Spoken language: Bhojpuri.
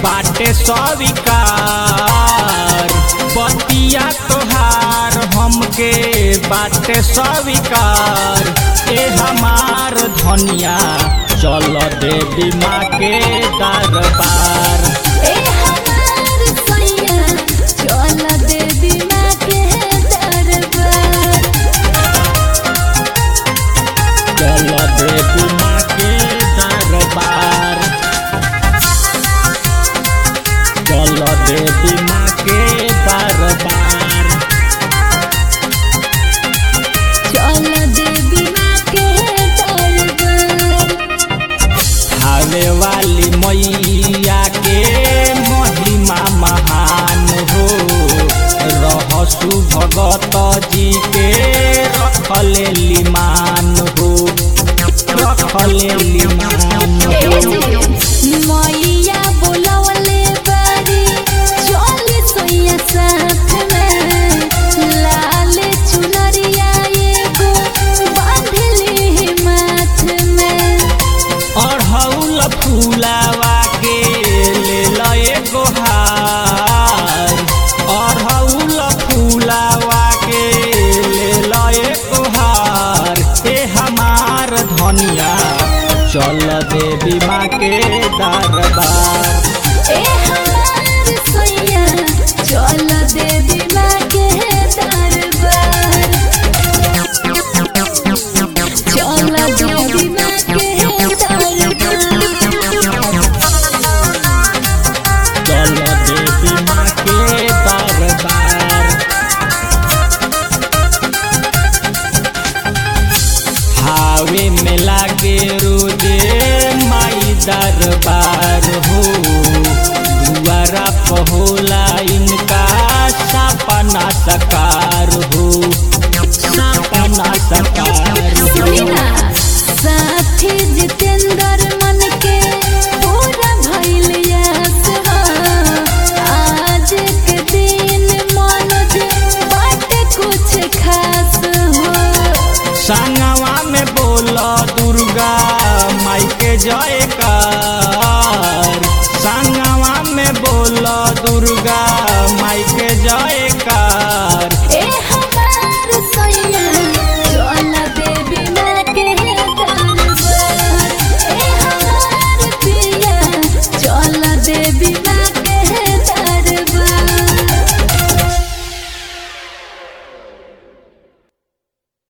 बाटे स्वीकार बतिया तोहार हमके बाटे स्वीकार ए हमार धनिया चल देवी माँ के दरबार ए हमार सैया चल देवी माँ के दरबार चल देवी माँ के दरबार चल देवी माँ के दरबार चल देवी माँ के दरबार आवे वाली मैया के महिमा महान हो रहसु भगत जी के रखले लिमान हो रखले लिमान ए हो जी, मैया बोलवले बारी चल सैया साथ में लाल चुनरिया एगो बांधले माथ में अढ़ौल फूलावा के ले लए गोहार अढ़ौल फूलावा के ले लए गोहार हे हमार धनिया चल देवी माँ के दरबार ए हमार सैया चल देवी माँ के दरबार चल देवी माँ के दरबार चल देवी माँ के दरबार हावे में लागे रोजे माई दरबार हो दुआरा पहोला इनका सपना सकार हो सपना सकार सुनिना हो साथी जितेंद्र मन के पूरा भइल यास हो। आज के दिन मनोज बाटे कुछ खास हो संगवा में बोल दुर्गा माई के जयकार संगवा में बोल दुर्गा माई के जयकार ए हमार सैया चल देवी माँ के दरबार ए हमार पिया चल देवी माँ